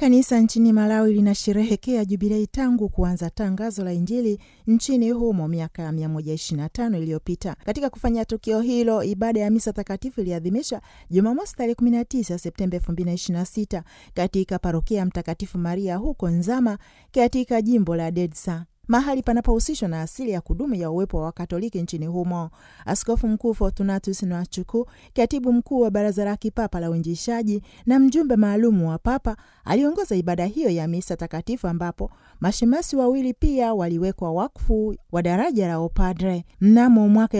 Kanisa nchini Malawi linasherehekea jubilei tangu kuanza tangazo la Injili nchini humo miaka 125 iliyopita. Katika kufanya tukio hilo, ibada ya misa takatifu iliadhimishwa Jumamosi tarehe 19 Septemba 2026 katika parokia ya Mtakatifu Maria huko Nzama katika jimbo la Dedsa mahali panapohusishwa na asili ya kudumu ya uwepo wa Wakatoliki nchini humo. Askofu Mkuu Fortunatus Nwachuku, katibu mkuu wa Baraza la Kipapa la Uinjilishaji na mjumbe maalumu wa Papa, aliongoza ibada hiyo ya misa takatifu, ambapo mashemasi wawili pia waliwekwa wakfu wa daraja la upadre. Mnamo mwaka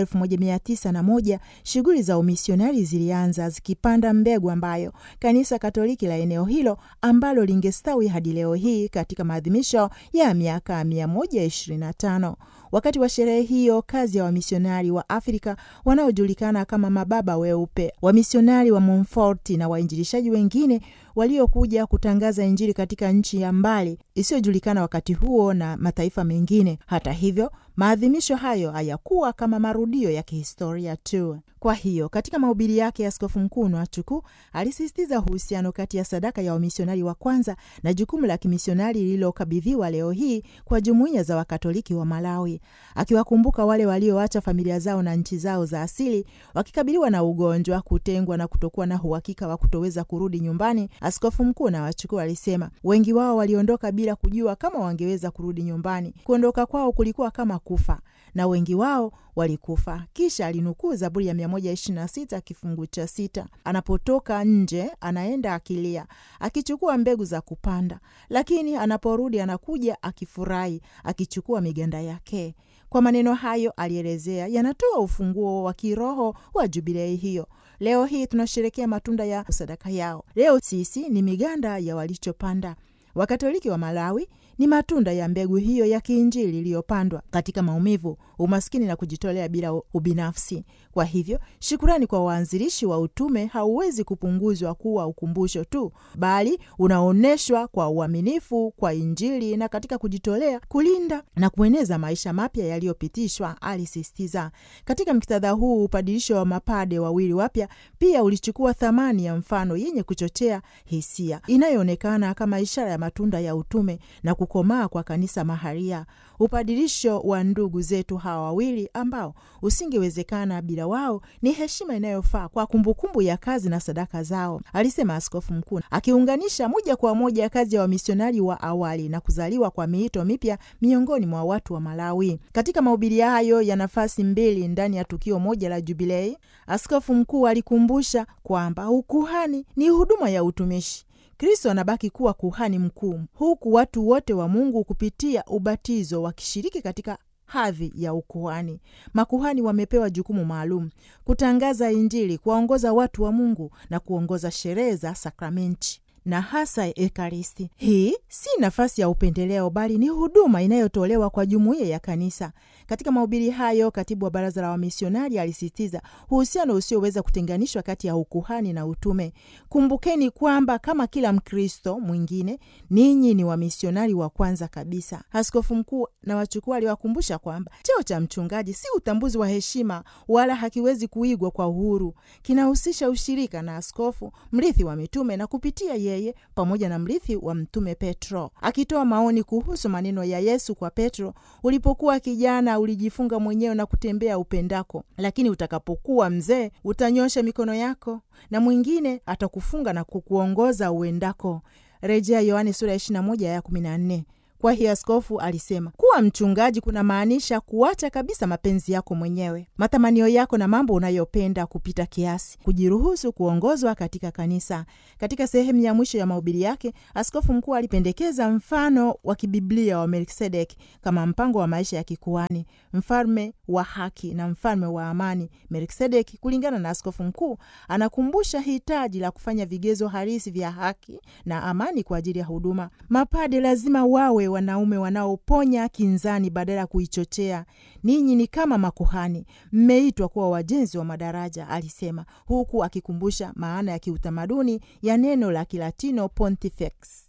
1901 shughuli za umisionari zilianza zikipanda mbegu ambayo kanisa Katoliki la eneo hilo ambalo lingestawi hadi leo hii katika maadhimisho ya miaka mia moja 25. Wakati wa sherehe hiyo, kazi ya wamisionari wa Afrika wanaojulikana kama mababa weupe, wamisionari wa Montfort na wainjilishaji wengine waliokuja kutangaza Injili katika nchi ya mbali isiyojulikana wakati huo na mataifa mengine. Hata hivyo, maadhimisho hayo hayakuwa kama marudio ya kihistoria tu. Kwa hiyo katika mahubiri yake, Askofu Mkuu Nwachuku alisisitiza uhusiano kati ya sadaka ya wamisionari wa kwanza na jukumu la kimisionari lililokabidhiwa leo hii kwa jumuiya za Wakatoliki wa Malawi, akiwakumbuka wale walioacha familia zao na nchi zao za asili wakikabiliwa na ugonjwa, kutengwa na kutokuwa na uhakika wa kutoweza kurudi nyumbani. Askofu Mkuu Nwachuku alisema wengi wao waliondoka bila kujua kama wangeweza kurudi nyumbani. Kuondoka kwao kulikuwa kama kufa na wengi wao walikufa. Kisha alinukuu Zaburi ya 126 kifungu cha sita, anapotoka nje anaenda akilia, akichukua mbegu za kupanda, lakini anaporudi anakuja akifurahi, akichukua miganda yake. Kwa maneno hayo alielezea, yanatoa ufunguo wa kiroho wa jubilei hiyo. Leo hii tunasherekea matunda ya sadaka yao. Leo sisi ni miganda ya walichopanda. Wakatoliki wa Malawi ni matunda ya mbegu hiyo ya kiinjili iliyopandwa katika maumivu, umaskini na kujitolea bila ubinafsi. Kwa hivyo, shukurani kwa waanzilishi wa utume hauwezi kupunguzwa kuwa ukumbusho tu, bali unaonyeshwa kwa uaminifu kwa Injili na katika kujitolea kulinda na kueneza maisha mapya yaliyopitishwa, alisisitiza. Katika muktadha huu, upadilisho wa mapade wawili wapya pia ulichukua thamani ya mfano yenye kuchochea hisia inayoonekana kama ishara ya matunda ya utume na kukomaa kwa kanisa maharia. Upadilisho wa ndugu zetu hawa wawili ambao usingewezekana bila wao ni heshima inayofaa kwa kumbukumbu ya kazi na sadaka zao, alisema askofu mkuu, akiunganisha moja kwa moja kazi ya wamisionari wa awali na kuzaliwa kwa miito mipya miongoni mwa watu wa Malawi. Katika mahubiri hayo ya nafasi mbili ndani ya tukio moja la Jubilei, askofu mkuu alikumbusha kwamba ukuhani ni huduma ya utumishi. Kristo anabaki kuwa kuhani mkuu, huku watu wote wa Mungu kupitia ubatizo wakishiriki katika hadhi ya ukuhani. Makuhani wamepewa jukumu maalum: kutangaza Injili, kuwaongoza watu wa Mungu na kuongoza sherehe za sakramenti na hasa Ekaristi. Hii si nafasi ya upendeleo, bali ni huduma inayotolewa kwa jumuiya ya kanisa. Katika mahubiri hayo, katibu wa baraza la wamisionari alisisitiza uhusiano usioweza kutenganishwa kati ya ukuhani na utume. Kumbukeni kwamba kama kila Mkristo mwingine, ninyi ni wamisionari wa kwanza kabisa. Askofu mkuu na wachukua aliwakumbusha kwamba cheo cha mchungaji si utambuzi wa heshima, wala hakiwezi kuigwa kwa uhuru. Kinahusisha ushirika na askofu, mrithi wa mitume, na kupitia yeye pamoja na mrithi wa mtume Petro. Akitoa maoni kuhusu maneno ya Yesu kwa Petro, ulipokuwa kijana ulijifunga mwenyewe na kutembea upendako, lakini utakapokuwa mzee utanyosha mikono yako na mwingine atakufunga na kukuongoza uendako. Rejea Yohane sura ya 21 ya 14. Kwa hiyo askofu alisema kuwa mchungaji kuna maanisha kuacha kabisa mapenzi yako mwenyewe, matamanio yako na mambo unayopenda kupita kiasi, kujiruhusu kuongozwa katika kanisa. Katika sehemu ya mwisho ya mahubiri yake, askofu mkuu alipendekeza mfano wa kibiblia wa Melkisedeki kama mpango wa maisha ya kikuani, mfalme wa haki na mfalme wa amani. Melkisedeki, kulingana na askofu mkuu, anakumbusha hitaji la kufanya vigezo halisi vya haki na amani kwa ajili ya huduma. Mapade lazima wawe wanaume wanaoponya kinzani badala ya kuichochea. Ninyi ni kama makuhani, mmeitwa kuwa wajenzi wa madaraja, alisema, huku akikumbusha maana ya kiutamaduni ya neno la Kilatino pontifex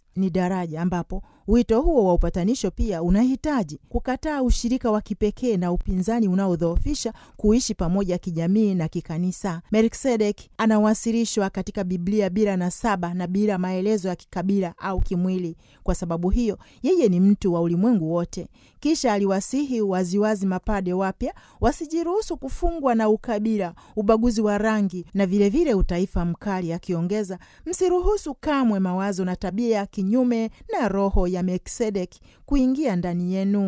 ni daraja ambapo wito huo wa upatanisho pia unahitaji kukataa ushirika wa kipekee na upinzani unaodhoofisha kuishi pamoja kijamii na kikanisa. Melkisedek anawasilishwa katika Biblia bila nasaba na bila maelezo ya kikabila au kimwili. Kwa sababu hiyo, yeye ni mtu wa ulimwengu wote. Kisha aliwasihi waziwazi mapade wapya wasijiruhusu kufungwa na ukabila, ubaguzi wa rangi na vilevile vile utaifa mkali, akiongeza, msiruhusu kamwe mawazo na tabia ya kinyume na roho ya Melkisedeki kuingia ndani yenu.